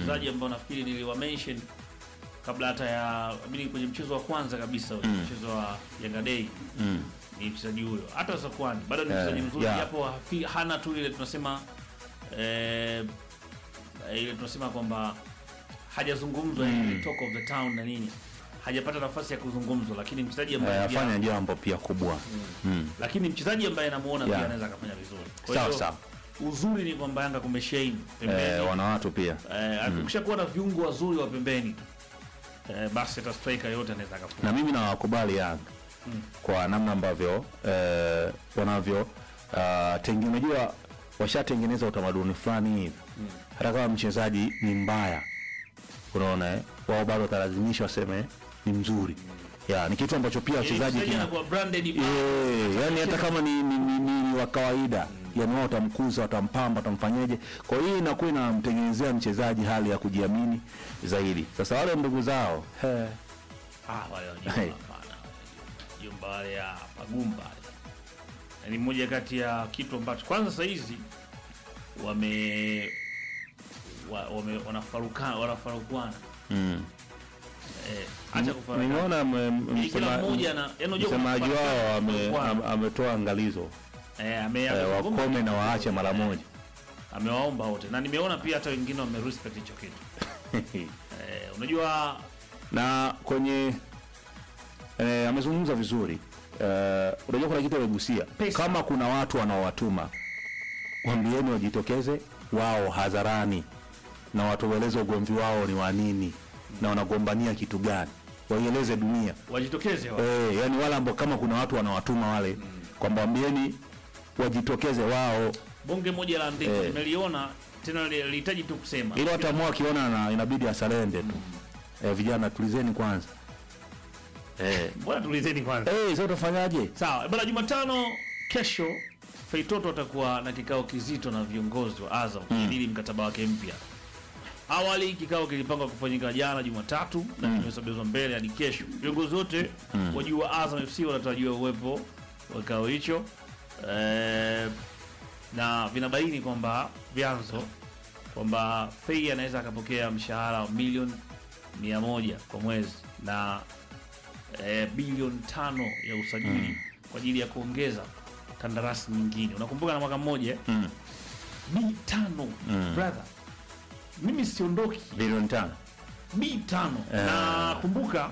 wachezaji ambao nafikiri niliwa mention kabla hata ya mimi kwenye mchezo wa kwanza kabisa ule mchezo wa Yanga Day Mm. ni mchezaji huyo. Hata Sakwani bado ni Eh, mchezaji mzuri yeah. japo hafi- hana tu ile tunasema eh, ile tunasema kwamba hajazungumzwa ile talk of the town na nini, hajapata nafasi ya kuzungumzwa, lakini mchezaji ambaye Eh, pia- afanya jambo pia kubwa mm. lakini mchezaji ambaye namuona Yeah. pia anaweza akafanya vizuri. Kwa Sawa, hiyo sawa. uzuri ni kwamba Yanga kumeshaini pembeni eh, wana watu pia Eh, ukishakuwa na viungo wazuri wa pembeni eh, basi hata striker yote anaweza akafunga. na mimi nawakubali Yanga kwa namna ambavyo eh, wanavyo uh, tengi unajua washatengeneza utamaduni fulani hivi hata kama mchezaji ni mbaya unaona eh, wao bado watalazimishwa waseme ni mzuri ya ni kitu ambacho pia Yaani wachezaji mchezaji kina anakuwa branded Eh, yani hata kama ni, ni, ni, ni, ni wa kawaida yani wao watamkuza watampamba watamfanyeje kwa hiyo inakuwa inamtengenezea mchezaji hali ya kujiamini zaidi sasa wale ndugu zao he, ah, wale wajumba Hey. hapana. Jumba wale ya pagumba wale. Na ni moja kati ya kitu ambacho kwanza saa hizi wame wa, wame wanafarukana wanafarukana mm. eh, acha kufarukana nimeona mme- Ili kila msema- mmoja ana yaani unajua msemaji kufarukana, wao ame- kufarukana. am- ametoa angalizo eh, ame, eh, amezungumza wakome na kitu. waache mara moja amewaomba wote na nimeona pia hata wengine wame respect hicho kitu eh, unajua na kwenye eh, amezungumza vizuri eh, unajua kuna kitu amegusia Pesa. kama kuna watu wanaowatuma wambieni wajitokeze wao hadharani na watueleze ugomvi wao ni wa nini na wanagombania kitu gani waieleze dunia wajitokeze wa. eh, yani wale ambao kama kuna watu wanawatuma wale kwamba wambieni wajitokeze wao bonge moja la andiko Eh. nimeliona tena li- lihitaji tu kusema ili watamua akiona na inabidi asalende tu eh, vijana tulizeni kwanza eh. mbona tulizeni kwanza Eh, sasa utafanyaje sawa bana jumatano kesho feitoto atakuwa na kikao kizito na viongozi wa azam kujadili mkataba wake mpya awali kikao kilipangwa kufanyika jana jumatatu na kimesogezwa mbele hadi kesho viongozi wote wa juu wa azam fc wanatarajiwa uwepo wa kikao hicho eh, na vinabaini kwamba vyanzo kwamba fei anaweza akapokea mshahara wa milioni mia moja kwa mwezi na eh, bilioni tano ya usajili kwa ajili ya kuongeza kandarasi nyingine unakumbuka na mwaka mmoja eh? Mm. b tano brother mimi siondoki bilioni tano b tano Eh. na kumbuka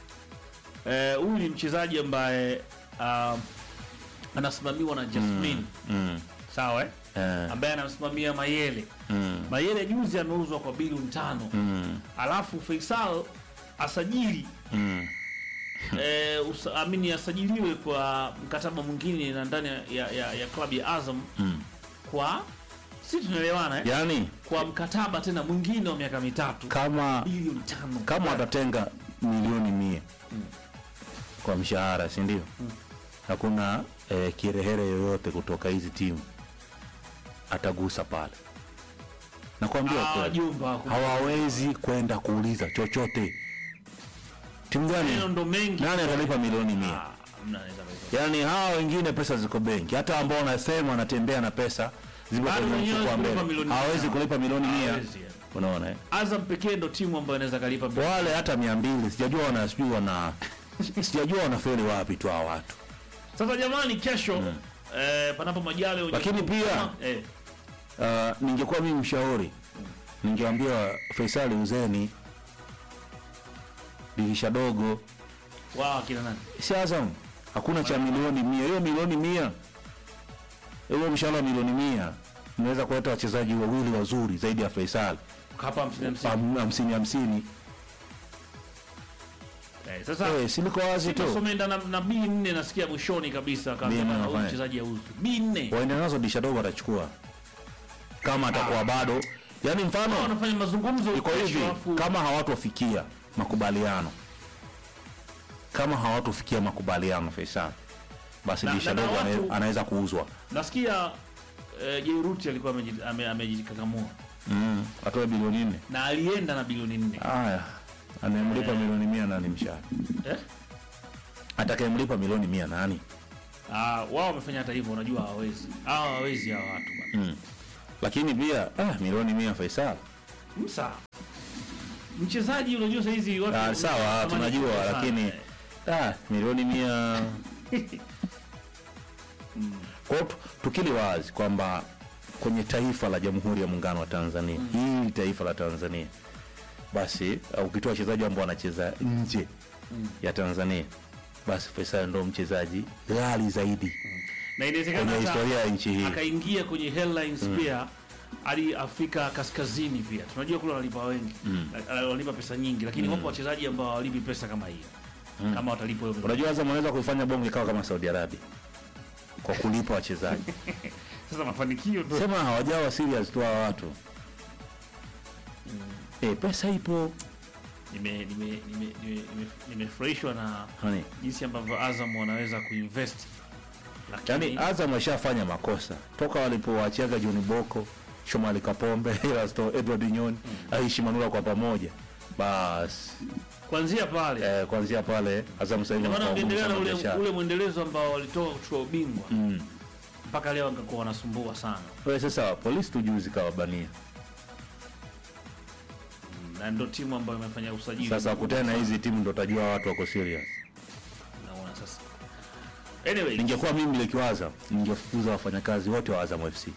eh, huyu ni mchezaji ambaye uh, anasimamiwa na Jasmine mm. sawa eh? eh, ambaye anamsimamia Mayele mm. Mayele juzi ameuzwa kwa bilioni tano Mm. alafu Faisal asajili Mm. eh, usa- amini asajiliwe kwa mkataba mwingine na ndani ya, ya, ya klabu ya Azam Mm. kwa si tunaelewana eh? yaani kwa mkataba tena mwingine wa miaka mitatu kama bilioni tano kama watatenga milioni mia kwa mshahara si ndio hakuna eh, kirehere yoyote kutoka hizi timu atagusa pale nakwambia Ah, kweli. jumba ku- hawawezi kwenda kuuliza chochote timu maneno gani ndo mengi nani atalipa milioni mia Ah, hamna anaweza kuitoa. yaani hawa wengine pesa ziko benki hata ambao wanasema wanatembea na pesa zipo Bado kwenye wenyewe mfuko wa kulipa mbele milioni hawawezi mia. kulipa milioni mia Hawezi, yani. unaona eh? Azam pekee ndo timu ambayo inaweza kalipa bilioni. wale hata mia mbili sijajua wana sijui wana sijajua wanafeli wapi tu hawa watu Sasa jamani, kesho eh, panapo majali Lakini pia- eh, uh, ningekuwa mimi mshauri ningewambia Faisali uzeni dirisha dogo wao akina nani si Azam hakuna cha milioni mia hiyo milioni mia hiyo mshahara wa milioni mia unaweza kuleta wachezaji wawili wazuri zaidi ya Faisal hapa hamsini hamsini. Ham- hamsini hamsini Eh, sasa Eh, si liko wazi tu Somenda na, na B nne nasikia mwishoni kabisa B nne kama huyu anafanya. mchezaji auzu B nne waende nazo dirisha dogo atachukua kama atakuwa bado yani mfano wanafanya mazungumzo iko kesho, hivi alafu- kama hawatofikia makubaliano kama hawatofikia makubaliano Faisal basi Na- dirisha na- na dogo watu- ana- anaweza kuuzwa nasikia eh, Jairuti alikuwa ameji- ame- amejikakamua mm. atoe bilioni nne na alienda na bilioni nne haya anayemlipa milioni mia nani mshahara eh? atakayemlipa milioni mia nani Ah, wao wamefanya hata hivyo, unajua hawawezi hawa hawawezi hawa watu bwana mm. lakini pia ah, milioni mia Faisal msa mchezaji unajua saa hizi watu Ah, sawa wanatamani tunajua sana, lakini eh. ah, milioni mia kwa hiyo tu- tukili wazi kwamba kwenye taifa la jamhuri ya muungano wa tanzania hili taifa la tanzania basi uh, ukitoa wachezaji ambao wanacheza nje ya tanzania basi faisal ndo mchezaji ghali zaidi na inawezekana kwenye hata historia ya nchi hii akaingia kwenye headlines pia hadi Afrika Kaskazini pia tunajua kule wanalipa wengi Na- wanalipa pesa nyingi, lakini wapo wachezaji ambao hawalipi pesa kama hiyo kama watalipwa hiyo unajua Azam wanaweza kuifanya bongo ikawa kama saudi arabia kwa kulipa wachezaji sasa mafanikio ndio sema hawajawa serious tu hawa watu eh, pesa ipo nime nime nime nime- nime- nimefurahishwa na Hani. jinsi ambavyo Azam wanaweza kuinvest lakini yaani Azam washafanya makosa toka walipowachiaga John Boko, Shomari Kapombe, Erasto Edward Nyoni, Aishi Manula kwa pamoja, basi kuanzia pale eh, kuanzia pale Azam sasa hivi ndio maana wanakuwa wangeendelea na ngumu ule, sana biashara. ule mwendelezo ambao walitoka kuchukua ubingwa Mm. mpaka leo wangekuwa wanasumbua sana Wewe sasa polisi tu juzi kawabania. na ndio timu ambayo imefanya usajili Sasa kutana na hizi timu ndo utajua watu wako serious. naona sasa anyway Ningekuwa mimi nikiwaza, ningefukuza wafanyakazi wote wa Azam FC.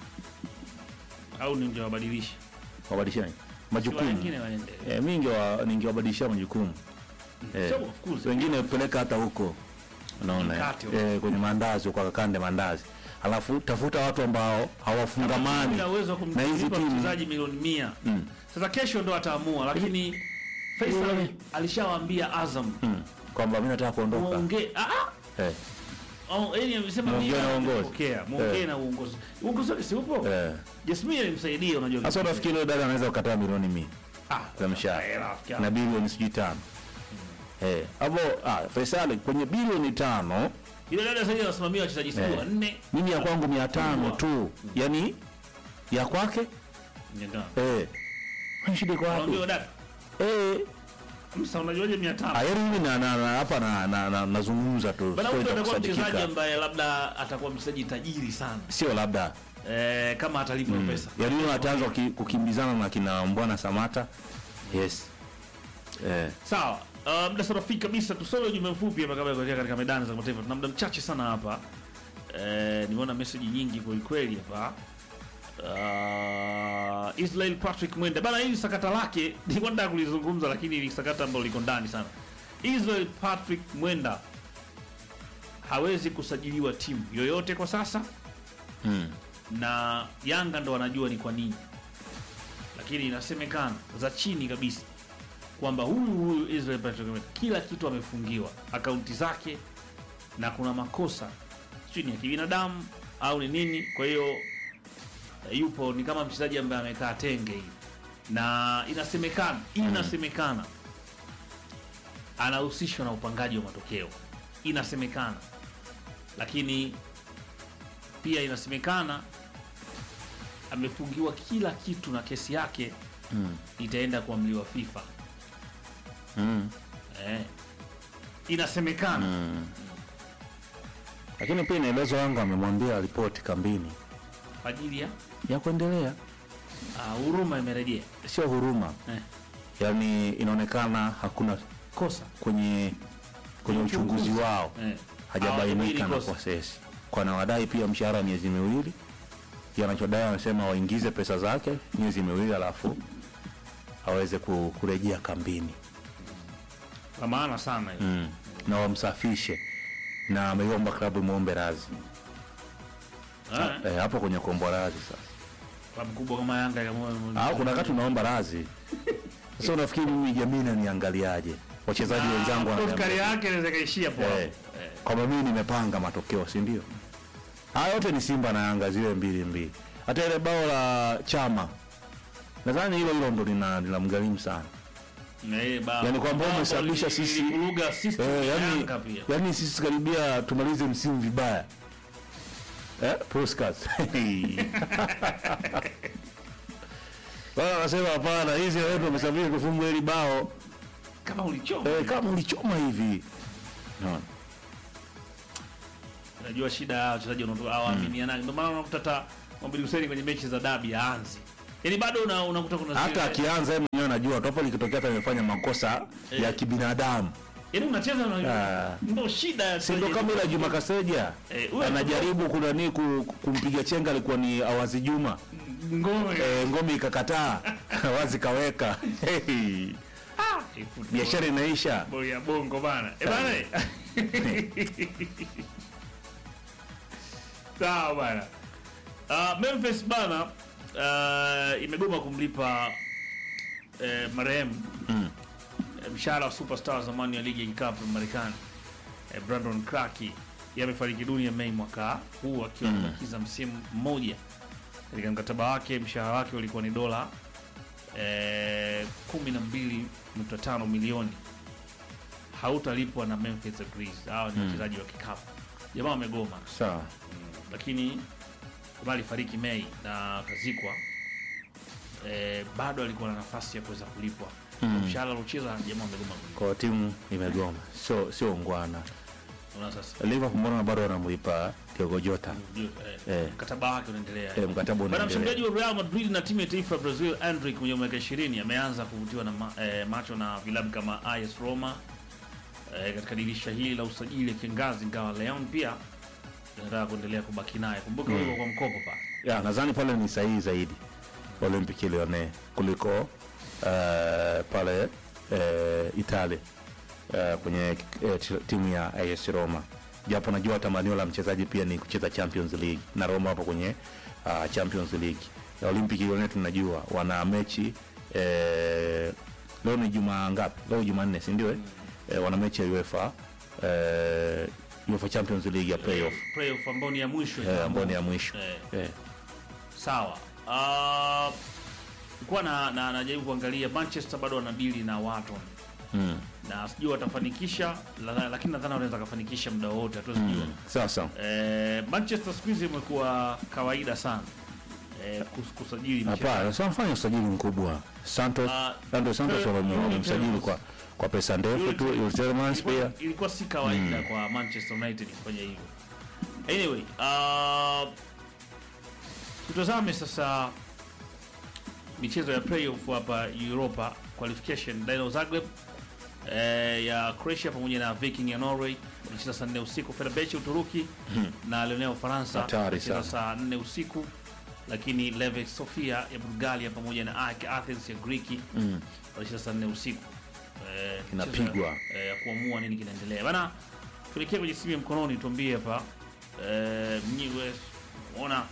au ningewabadilisha Wabadilishane majukumu. wengine waende Eh, mimi ningewa ningewabadilishia majukumu. Eh, sio kufukuza wengine peleka hata huko unaona Mkate eh, kwenye mandazi kwa kakande mandazi alafu tafuta watu ambao hawafungamani na uwezo wa na hizi kumlipa timu mchezaji milioni mia Mm. sasa kesho ndo ataamua lakini Faisal alishawaambia Azam mm. kwamba mi nataka kuondoka muongee ah ah eh, Oh, yeye amesema Muongee mimi na uongozi. napokea, muongee Eh. na uongozi. Uongozi wake si upo? eh. Jasmine alimsaidia unajua. Sasa unafikiri yule dada anaweza kukataa milioni mia ah, za mshahara eh, rafiki yangu. na bilioni sijui tano eh, hapo ah, Faisal kwenye bilioni tano Yule dada sasa anasimamia wachezaji sijui Eh. wanne. mimi ya kwangu mia tano tu yani ya kwake Ndio. eh. Kwani shida iko wapi Anaambia dada, eh. msa unajuaje 500? Ah, yaani mimi na, na, na, hapa na, na, na, nazungumza tu Bana stori huyo za atakuwa mchezaji kusadikika. ambaye labda atakuwa mchezaji tajiri sana. sio labda Eh, kama atalipwa pesa. yaani huyo ataanza kuki- kukimbizana na kina mbwana samata yes eh. Sawa. Uh, muda sasa rafiki kabisa tusome ujumbe mfupi hapa kabla ya kuelekea katika medani za kimataifa. Tuna muda mchache sana hapa. Eh, nimeona message nyingi kweli kweli hapa. Uh, Israel Patrick Mwenda bana, hili sakata lake nilikuwa nataka kulizungumza, lakini ni sakata ambalo liko ndani sana. Israel Patrick Mwenda hawezi kusajiliwa timu yoyote kwa sasa, mm. na Yanga ndo wanajua ni kwa nini, lakini inasemekana za chini kabisa kwamba huyu huyu Israel Patrick Mwenda kila kitu amefungiwa akaunti zake, na kuna makosa sijui ni ya kibinadamu au ni nini. Kwa hiyo eh, yupo ni kama mchezaji ambaye amekaa tenge hivi, na inasemekana inasemekana anahusishwa na upangaji wa matokeo, inasemekana, lakini pia inasemekana amefungiwa kila kitu na kesi yake Mm. itaenda kuamliwa FIFA. Mm. Eh. Inasemekana Mm. lakini pia inaelezwa Yanga amemwambia ripoti kambini kwa ajili ya ya kuendelea ah, huruma imerejea sio huruma eh. yaani inaonekana hakuna kosa kwenye kwenye uchunguzi Uchunguzi. wao eh. hajabainika na Hawajabainika kwa sesi kwa anawadai pia mshahara wa miezi miwili yanachodai anasema waingize pesa zake miezi miwili alafu aweze ku- kurejea kambini kwa maana sana hiyo mm. na wamsafishe na ameiomba klabu imwombe razi eh. eh, hapo kwenye kuomba razi sasa klabu kubwa kama Yanga kama au kuna wakati unaomba razi sasa unafikiri mimi jamii naniangaliaje wachezaji wenzangu wananiambia- kari yake inaweza kaishia hapo Eh, eh. kwamba mimi nimepanga matokeo si ndio haya yote ni simba na yanga zile mbili mbili hata ile bao la chama nadhani hilo hilo ndo lina- linamgharimu sana Na ile bao- Yaani kwamba bao umesababisha li- sisi- lilivuruga system eh, ya yani, Yanga pia yani sisi karibia tumalize msimu vibaya eh, Puskas. Wao wanasema hapana, hizi wetu wamesafiri kufungwa hili bao kama ulichoma eh, kama ulichoma hivi Unaona? unajua shida ya wachezaji wanaotoka hawaaminianani ndio maana unakuta hata Mohamed Hussein kwenye mechi za dabi haanzi Yaani bado una unakuta kuna hata zile- akianza yeye mwenyewe anajua topo likitokea hata amefanya makosa Eh. ya kibinadamu yaani unacheza na Ah. ndio shida ya si ndo kama ile Juma Kaseja Eh, huyo- anajaribu kunani ku- kumpiga chenga alikuwa ni Awazi Juma ngome. e, ngome ikakataa Awazi kaweka hey, Ah, eh, football. biashara inaisha Boli ya bongo bana. Eh bana. Sawa bana. Uh, Memphis bana uh, imegoma kumlipa uh, marehemu Mm. eh, mshahara wa superstar wa zamani wa ligi ya kikapu ya Marekani eh, Brandon Clarke yamefariki dunia Mei mwaka huu akiwa amebakiza msimu mmoja. Katika mkataba wake mshahara wake ulikuwa ni dola eh, 12.5 milioni hautalipwa na Memphis Grizzlies. Hawa ni wachezaji wa kikapu. Jamaa wamegoma, sawa lakini jamaa alifariki Mei na akazikwa. Eh, bado alikuwa na nafasi ya kuweza kulipwa Mm. mshahara aliocheza, jamaa wamegoma kulipa. kwa timu imegoma sio sio ungwana Unaona sasa Liverpool mbona bado wanamlipa Diogo Jota eh, Eh. mkataba wake unaendelea. eh, mkataba Bwana unaendelea mshambuliaji wa Real Madrid na timu ya taifa ya Brazil Endrick mwenye miaka 20 ameanza kuvutiwa na ma, eh, macho na vilabu kama AS Roma eh, katika dirisha hili la usajili ya kiangazi, ingawa Leon pia inataka kuendelea kubaki naye. Kumbuka huyo kwa mkopo pa ya nadhani pale ni sahihi zaidi Olympique Lyonnais kuliko eh, pale eh, Italia eh, kwenye eh, t- timu ya AS Roma, japo najua tamanio la mchezaji pia ni kucheza Champions League na Roma hapo kwenye uh, Champions League. Ya Olympique Lyonnais tunajua wana mechi eh, leo ni juma ngapi? Leo Jumanne, si ndio? eh? Eh, wana mechi ya UEFA eh, UEFA Champions League ya playoff playoff ambao ni ya mwisho eh, ambayo ni ya mwisho Eh, eh. sawa. Uh, kuwa na, na najaribu kuangalia Manchester bado wanadili na Wharton mm. na sijui watafanikisha, la- lakini nadhani wanaweza kufanikisha muda wote, hatuwezi kujua. sawa sawa Eh, Manchester siku hizi imekuwa kawaida sana eh, kus- kusajili mchezaji. hapana sasa wanafanya usajili mkubwa santos Ah, Andres Santos Fer- wame- wamemsajili Ferro- kwa kwa pesa ndefu tu Yule- Yul Tielemans pia ilikuwa, ilikuwa si kawaida kwa Manchester United kufanya hivyo. Anyway, uh, tutazame sasa michezo ya playoff hapa Europa qualification. Dynamo Zagreb eh, ya Croatia pamoja na Viking ya Norway wanacheza saa 4 usiku. Fenerbahce Uturuki na Lyon ya Ufaransa Hatari wanacheza sana. saa 4 usiku, lakini Levek Sofia ya Bulgaria pamoja na AEK Athens ya Griki mm. wanacheza saa 4 usiku eh, Kinapigwa. mchezo, eh, ya kuamua nini kinaendelea bana. Tuelekee kwenye simu ya mkononi, tuambie hapa eh, mnyiwe ona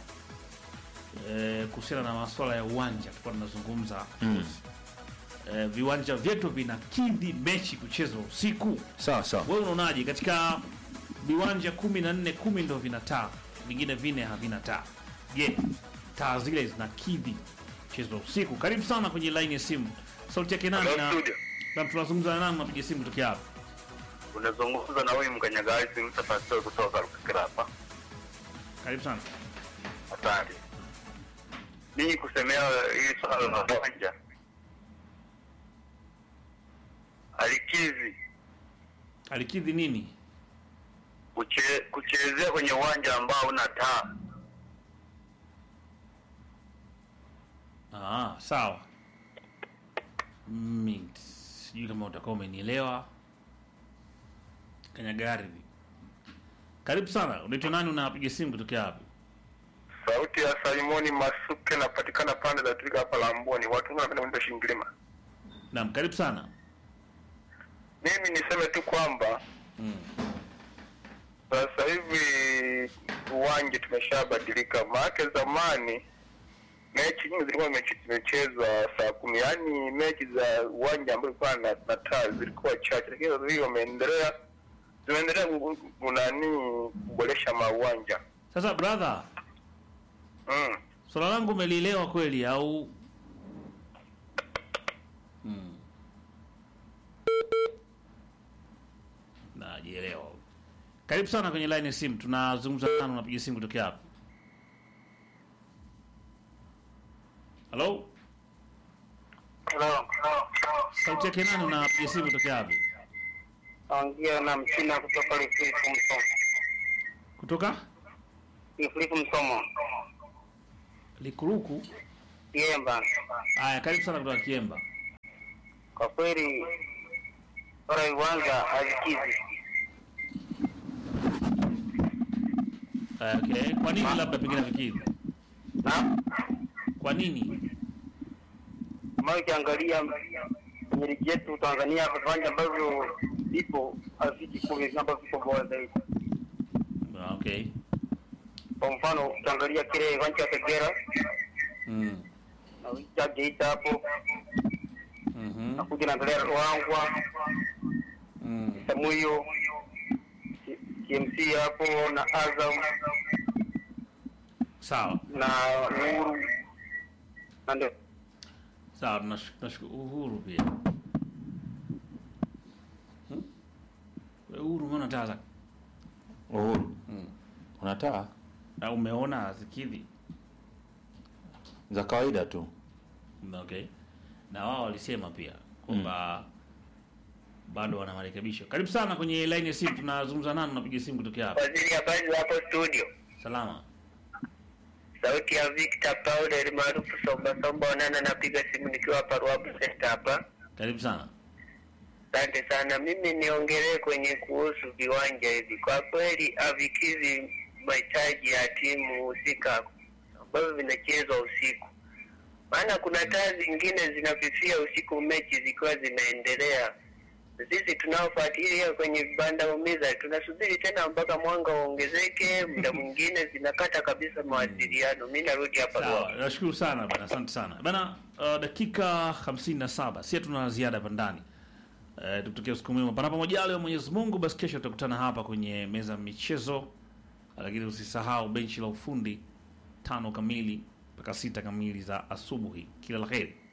eh, kuhusiana na masuala ya uwanja tulikuwa tunazungumza Mm. eh, viwanja vyetu vinakidhi mechi kuchezwa usiku. sawa sawa Wewe unaonaje? Katika viwanja kumi na nne kumi ndo vina taa, vingine vine havina taa. Je, taa zile zinakidhi mchezo wa usiku? Karibu sana kwenye line ya simu, sauti yake nani Hello, na studio. na tunazungumza na nani? Napiga simu kutokea hapa. Unazungumza na huyu mkanyagazi mtafasiri kutoka Rukikira hapa. Karibu sana. Asante. Mimi kusemea hili swala la uwanja alikizi Alikidhi nini? kuche, kuchezea kwenye uwanja ambao una taa. Ah, sawa. Mimi sijui kama utakuwa umenielewa. Kanyaga ardhi. Karibu sana. Unaitwa nani? Unapiga simu kutokea wapi? Sauti ya Salimoni Masuke napatikana pande za Twiga hapa Lamboni. Watu wengi wanapenda kwenda Shingilima. Naam, karibu sana. Mimi niseme tu kwamba Mm. sasa hivi uwanja tumeshabadilika, maanake zamani mechi nyingi zilikuwa mechi zimechezwa saa kumi, yaani mechi za uwanja ambayo ilikuwa na, na taa zilikuwa chache, lakini sasa hivi wameendelea zimeendelea ku- ku- nani kuboresha mauwanja Sasa brother, mm. swala langu umelielewa kweli au mm. Najielewa. Karibu sana kwenye line ya simu. Tunazungumza nani? Unapiga simu kutokea hapa? Hello? Sauti yake nani? Unapiga simu kutokea hapa? Ongea na mchina kutoka Lifilifu Msomo. Kutoka Lifilifu Msomo. Likuruku. Kiemba. Haya, karibu sana kutoka Kiemba. Kwa kweli bora viwanja havikizi. Haya, Okay, kwa nini labda pengine fikiri? Na Kwa nini? kama ukiangalia kwenye ligi yetu Tanzania viwanja ambavyo vipo haviki kumi ambavyo vipo bora zaidi. Ah, Okay. Kwa mfano ukiangalia kile kiwanja cha Kagera Mm. na ucha Geita hapo Mhm. na kuja naangalia Ruangwa Mm. Samuyo KMC hapo na Azam Sawa. na Uhuru na ndio Sawa, tunash- tunashukuru Uhuru pia. Hmm? Wewe Uhuru umeona taa zake? Uhuru una taa Na umeona zikidhi? za kawaida tu. Okay. Na wao walisema pia kwamba bado wana marekebisho. Karibu sana kwenye line ya simu, tunazungumza nani, unapiga simu kutokea hapa? Waziri, habari za hapo studio? Salama. Sauti ya Victor Paul maarufu Somba Somba Onana, napiga simu nikiwa hapa Ruabu Center hapa. Karibu sana. Asante sana. Mimi niongelee kwenye kuhusu viwanja hivi. Kwa kweli havikidhi mahitaji ya timu husika ambavyo vinachezwa usiku, maana kuna taa zingine zinafifia usiku mechi zikiwa zinaendelea. Sisi tunaofuatilia kwenye vibanda umiza tunasubiri tena mpaka mwanga uongezeke, muda mwingine zinakata kabisa mawasiliano. Mi narudi hapa Sawa, Ruabu. nashukuru sana bana, asante sana bana. Uh, dakika 57 si tuna ziada hapa ndani. Uh, tukutokea usiku mwema, panapo majaliwa ya Mwenyezi Mungu. Basi kesho tutakutana hapa kwenye meza ya michezo, lakini usisahau benchi la ufundi tano kamili mpaka sita kamili za asubuhi. Kila la heri.